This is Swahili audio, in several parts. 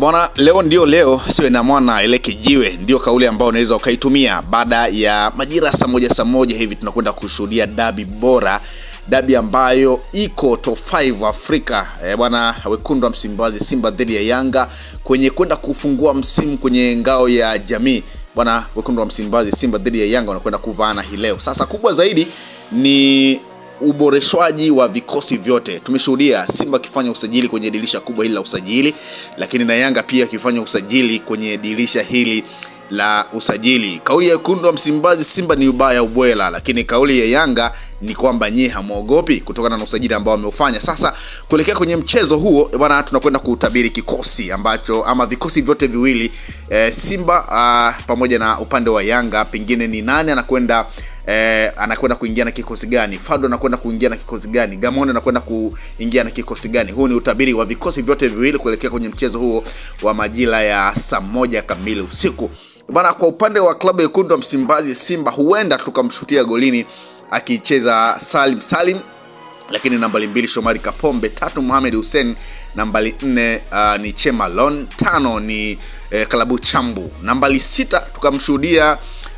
bwana, leo ndio leo, siwe na mwana ile kijiwe, ndio kauli ambayo unaweza ukaitumia baada ya majira saa moja saa moja hivi tunakwenda kushuhudia dabi bora, dabi ambayo iko top 5 Afrika e, bwana, wekundu wa Msimbazi Simba dhidi ya Yanga kwenye kwenda kufungua msimu kwenye ngao ya jamii bwana, wekundu wa Msimbazi Simba dhidi ya Yanga wanakwenda kuvaana hii leo. Sasa kubwa zaidi ni uboreshwaji wa vikosi vyote. Tumeshuhudia Simba akifanya usajili kwenye dirisha kubwa hili la usajili, lakini na Yanga pia akifanya usajili kwenye dirisha hili la usajili. Kauli ya wekundu wa Msimbazi Simba ni ubaya ubwela, lakini kauli ya Yanga ni kwamba nyie hamwogopi kutokana na usajili ambao wameufanya. Sasa kuelekea kwenye mchezo huo bwana, tunakwenda kuutabiri kikosi ambacho ama vikosi vyote viwili e, Simba a, pamoja na upande wa Yanga, pengine ni nani anakwenda eh, anakwenda kuingia na kikosi gani? Fado anakwenda kuingia na kikosi gani? Gamondi anakwenda kuingia na kikosi gani? Huu ni utabiri wa vikosi vyote viwili kuelekea kwenye mchezo huo wa majira ya saa moja kamili usiku bana. Kwa upande wa klabu ya wekundu wa Msimbazi Simba, huenda tukamshutia golini akicheza Salim Salim, lakini nambari mbili Shomari Kapombe, tatu Mohamed Hussein, nambari nne uh, ni Chemalon, tano ni eh, Kalabu Chambu, nambari sita tukamshuhudia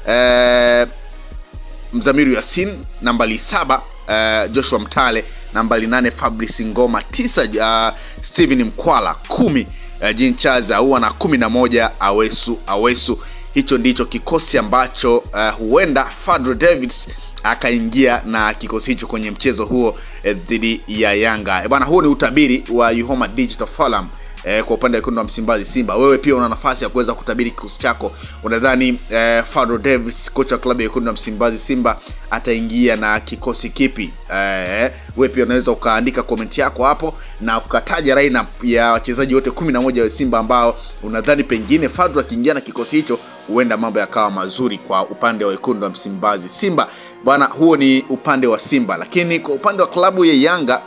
eh, Mzamiru Yasin, nambari saba uh, Joshua Mtale, nambari nane Fabrice Ngoma, tisa uh, Steven Mkwala, kumi uh, Jean Charles Ahoua na kumi na moja Awesu Awesu. Hicho ndicho kikosi ambacho uh, huenda Fadro Davids akaingia na kikosi hicho kwenye mchezo huo eh, dhidi ya Yanga. E bana, huo ni utabiri wa Yuhoma Digital Forum. Eh, kwa upande wa wekundu wa Msimbazi Simba, wewe pia una nafasi ya kuweza kutabiri kikosi chako. Unadhani eh, Fadro Davis kocha wa klabu ya wekundu wa Msimbazi Simba ataingia na kikosi kipi? Eh, wewe pia unaweza ukaandika komenti yako hapo na ukataja lineup ya wachezaji wote 11 wa Simba ambao unadhani pengine Fadro akiingia na kikosi hicho huenda mambo yakawa mazuri kwa upande wa wekundu wa Msimbazi Simba. Bwana, huo ni upande wa Simba, lakini kwa upande wa klabu ya Yanga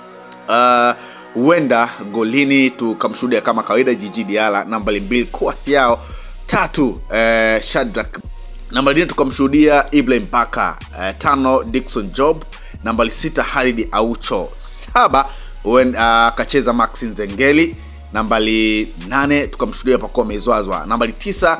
uh, huenda golini tukamshuhudia kama kawaida Jiji Diala, nambari mbili Kwasi yao tatu eh, Shadrack, nambari nne tukamshuhudia Ibrahim Baka eh, tano Dickson Job, nambari sita Halid Aucho, saba akacheza uh, Maxi Nzengeli, nambari nane tukamshuhudia Pacome Mezwazwa, nambari tisa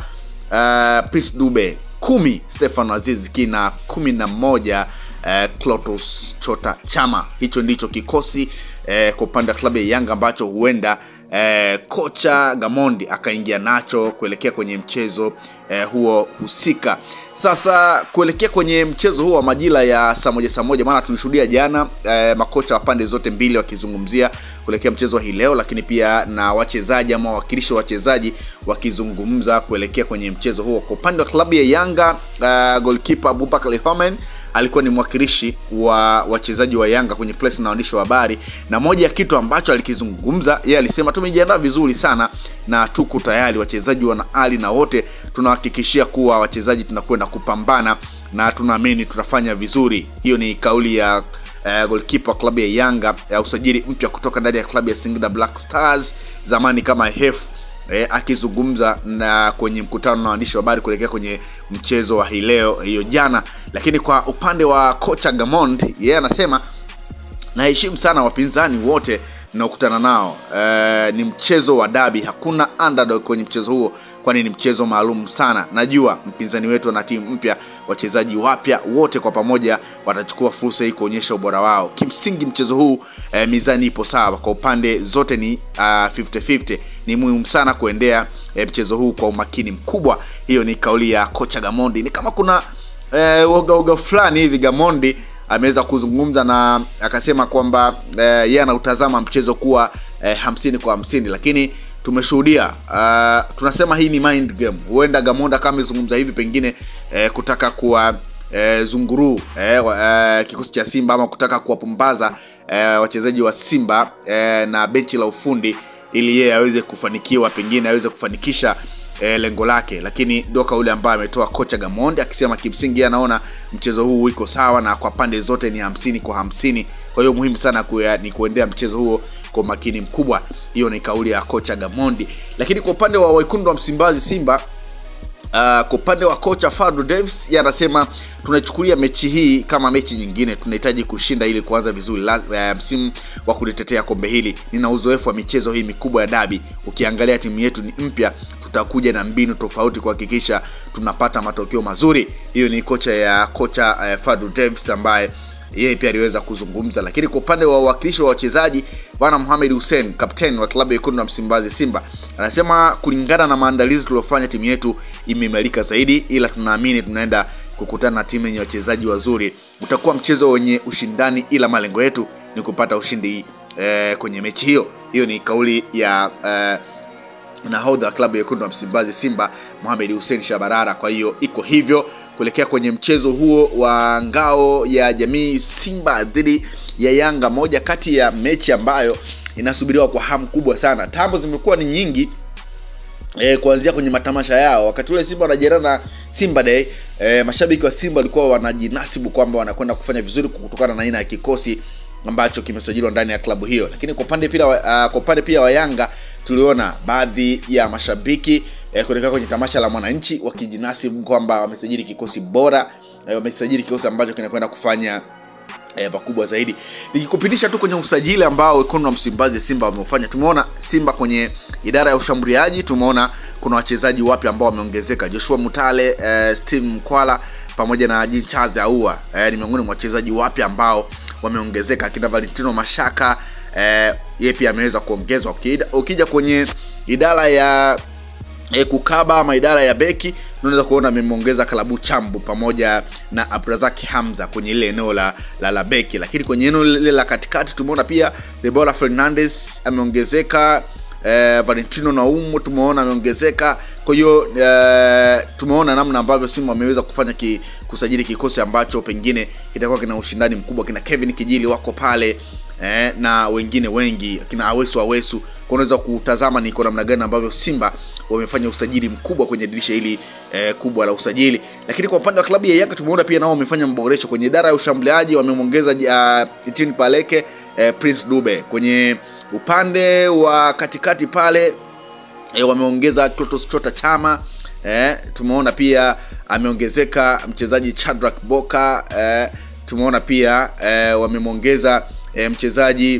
uh, Prince Dube, kumi Stefano Aziz Ki na kumi na moja uh, Clotus Chota Chama. Hicho ndicho kikosi eh, kwa upande wa klabu ya Yanga ambacho huenda eh, kocha Gamondi akaingia nacho kuelekea kwenye mchezo eh, huo husika. Sasa kuelekea kwenye mchezo huo wa majira ya saa moja saa moja, maana tulishuhudia jana eh, makocha wa pande zote mbili wakizungumzia kuelekea mchezo wa hii leo, lakini pia na wachezaji ama wawakilishi wa wachezaji wakizungumza kuelekea kwenye mchezo huo. Kwa upande wa klabu ya Yanga uh, goalkeeper Abubakar Lehomen alikuwa ni mwakilishi wa wachezaji wa Yanga kwenye press na waandishi wa habari, na moja ya kitu ambacho alikizungumza yeye alisema, tumejiandaa vizuri sana na tuko tayari, wachezaji wana hali na wote tunahakikishia kuwa wachezaji tunakwenda kupambana na tunaamini tutafanya vizuri. Hiyo ni kauli ya uh, goalkeeper wa klabu ya Yanga ya usajili mpya kutoka ndani ya klabu ya Singida Black Stars zamani kama HEF E, akizungumza na kwenye mkutano na waandishi wa habari kuelekea kwenye mchezo wa hii leo hiyo jana. Lakini kwa upande wa kocha Gamond, yeye yeah, anasema naheshimu sana wapinzani wote naokutana nao. E, ni mchezo wa dabi, hakuna underdog kwenye mchezo huo, kwani ni mchezo maalum sana. Najua mpinzani wetu ana timu mpya, wachezaji wapya, wote kwa pamoja watachukua fursa hii kuonyesha ubora wao. Kimsingi mchezo huu e, mizani ipo sawa kwa upande zote, ni uh, 50-50. Ni muhimu sana kuendea e, mchezo huu kwa umakini mkubwa. Hiyo ni kauli ya kocha Gamondi. Ni kama kuna e, uga uga fulani hivi Gamondi ameweza kuzungumza na akasema kwamba yeye eh, anautazama mchezo kuwa eh, hamsini kwa hamsini, lakini tumeshuhudia uh, tunasema hii ni mind game. Huenda Gamonda kama amezungumza hivi pengine eh, kutaka kuwa eh, zunguru eh, eh, kikosi cha Simba ama kutaka kuwapumbaza eh, wachezaji wa Simba eh, na benchi la ufundi ili yeye aweze kufanikiwa, pengine aweze kufanikisha e, lengo lake, lakini ndio kauli ambayo ametoa kocha Gamondi akisema kimsingi anaona mchezo huu iko sawa na kwa pande zote ni hamsini kwa hamsini. Kwa hiyo muhimu sana kuya, ni kuendea mchezo huo kwa makini mkubwa. Hiyo ni kauli ya kocha Gamondi, lakini kwa upande wa wekundu wa Msimbazi Simba Uh, kwa upande wa kocha Fadlu Davis yeye anasema tunachukulia mechi hii kama mechi nyingine, tunahitaji kushinda ili kuanza vizuri la, uh, msimu wa kulitetea kombe hili. Nina uzoefu wa michezo hii mikubwa ya dabi. Ukiangalia timu yetu ni mpya, tutakuja na mbinu tofauti kuhakikisha tunapata matokeo mazuri. Hiyo ni kocha ya kocha uh, Fadlu Davis ambaye yeye pia aliweza kuzungumza. Lakini kwa upande wa uwakilishi wa wachezaji, bwana Mohamed Hussein, kapteni wa klabu ya Wekundu wa Msimbazi Simba, anasema kulingana na maandalizi tuliofanya, timu yetu imeimarika zaidi, ila tunaamini tunaenda kukutana na timu yenye wachezaji wazuri. Utakuwa mchezo wenye ushindani, ila malengo yetu ni kupata ushindi eh, kwenye mechi hiyo. Hiyo ni kauli ya eh, nahodha wa klabu ya Wekundu wa Msimbazi Simba Mohamed Hussein Shabarara. Kwa hiyo iko hivyo kuelekea kwenye mchezo huo wa ngao ya jamii Simba dhidi ya Yanga, moja kati ya mechi ambayo inasubiriwa kwa hamu kubwa sana. Tambo zimekuwa ni nyingi e, kuanzia kwenye matamasha yao. Wakati ule Simba wanajiana na Simba Day e, mashabiki wa Simba walikuwa wanajinasibu kwamba wanakwenda kufanya vizuri kutokana na aina ya kikosi ambacho kimesajiliwa ndani ya klabu hiyo, lakini kwa upande pia uh, kwa upande pia wa Yanga tuliona baadhi ya mashabiki eh, kuelekea kwenye tamasha la Mwananchi wakijinasibu kwamba wamesajili kikosi bora eh, wamesajili kikosi ambacho kinakwenda kufanya eh, pakubwa zaidi. Nikikupitisha tu kwenye usajili ambao Wekundu wa Msimbazi Simba wameufanya, tumeona Simba kwenye idara ya ushambuliaji, tumeona kuna wachezaji wapya ambao wameongezeka, Joshua Mutale, eh, Steve Mkwala pamoja na Jean Charles Ahoua eh, ni miongoni mwa wachezaji wapya ambao wameongezeka, akina Valentino Mashaka eh, yeye pia ameweza kuongezwa. Ukija kwenye idara ya eh, kukaba ama idara ya beki unaweza kuona amemwongeza Kalabu Chambu pamoja na Abrazaki Hamza kwenye ile eneo la, la, la beki, lakini kwenye eneo lile la katikati tumeona pia Debola Fernandez ameongezeka. Eh, Valentino Naumu tumeona ameongezeka. Kwa hiyo eh, tumeona namna ambavyo Simba wameweza kufanya ki, kusajili kikosi ambacho pengine kitakuwa kina ushindani mkubwa. Kina Kevin Kijili wako pale eh, na wengine wengi kina Awesu Awesu. Kwa unaweza kutazama ni kwa namna gani ambavyo Simba wamefanya usajili mkubwa kwenye dirisha hili eh, kubwa la usajili. Lakini kwa upande wa klabu ya Yanga tumeona pia nao wamefanya maboresho kwenye idara ya ushambuliaji, wamemwongeza uh, Etienne Paleke eh, Prince Dube kwenye upande wa katikati pale e, wameongeza Clatous Chota Chama e, tumeona pia ameongezeka mchezaji Chadrak Boka e, tumeona pia e, wamemwongeza e, mchezaji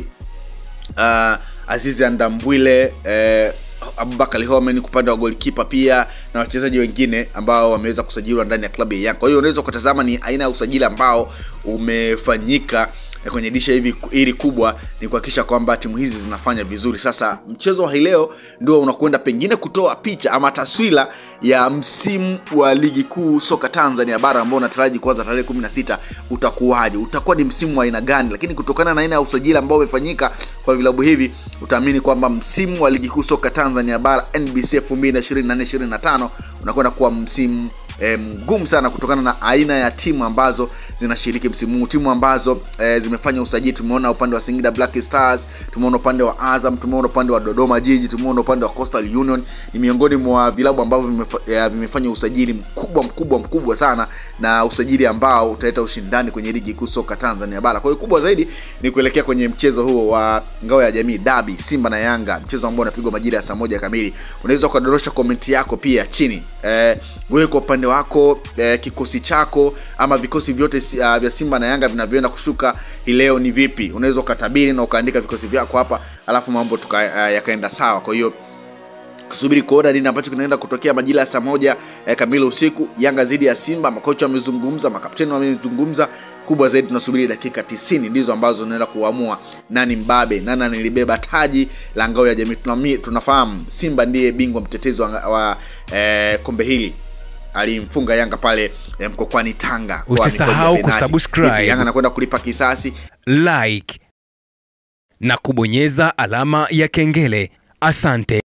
uh, Azizi Andambwile e, Abubakar Homen upande wa goalkeeper pia na wachezaji wengine ambao wameweza kusajiliwa ndani ya klabu ya Yanga. Kwa hiyo unaweza ukatazama ni aina ya usajili ambao umefanyika kwenye disha hivi hili kubwa ni kuhakikisha kwamba timu hizi zinafanya vizuri. Sasa mchezo wa hii leo ndio unakwenda pengine kutoa picha ama taswira ya msimu wa ligi kuu soka Tanzania bara ambao unataraji kuanza tarehe 16 utakuwaje, utakuwa ni msimu wa aina gani? Lakini kutokana na aina ya usajili ambao umefanyika kwa vilabu hivi, utaamini kwamba msimu wa ligi kuu soka Tanzania bara NBC 2024-2025 unakwenda kuwa msimu E, mgumu sana kutokana na aina ya timu ambazo zinashiriki msimu huu, timu ambazo e, zimefanya usajili. Tumeona upande wa Singida Black Stars, tumeona upande wa Azam, tumeona upande wa Dodoma Jiji, tumeona upande wa Coastal Union. Ni miongoni mwa vilabu ambavyo vimefa, e, vimefanya usajili mkubwa mkubwa mkubwa sana, na usajili ambao utaleta ushindani kwenye ligi kuu soka Tanzania bara. Kwa hiyo kubwa zaidi ni kuelekea kwenye mchezo huo wa ngao ya jamii dabi, Simba na Yanga, mchezo ambao unapigwa majira ya saa moja kamili. Unaweza ukadorosha komenti yako pia chini e, wewe kwa upande wako eh, kikosi chako ama vikosi vyote uh, vya Simba na Yanga vinavyoenda kushuka hii leo ni vipi? Unaweza ukatabiri na ukaandika vikosi vyako hapa, alafu mambo tuka, uh, yakaenda sawa. Kwa hiyo tusubiri kuona nini ambacho kinaenda kutokea majira ya saa moja eh, kamili usiku. Yanga dhidi ya Simba, makocha wamezungumza, makapteni wamezungumza. Kubwa zaidi tunasubiri dakika 90 ndizo ambazo zinaenda kuamua nani mbabe, nani anilibeba taji la ngao ya jamii. Tunami, tunafahamu Simba ndiye bingwa mtetezi wa, wa eh, kombe hili alimfunga Yanga pale Mkokwani Tanga. Usisahau kusubscribe. Yanga anakwenda kulipa kisasi, like na kubonyeza alama ya kengele. Asante.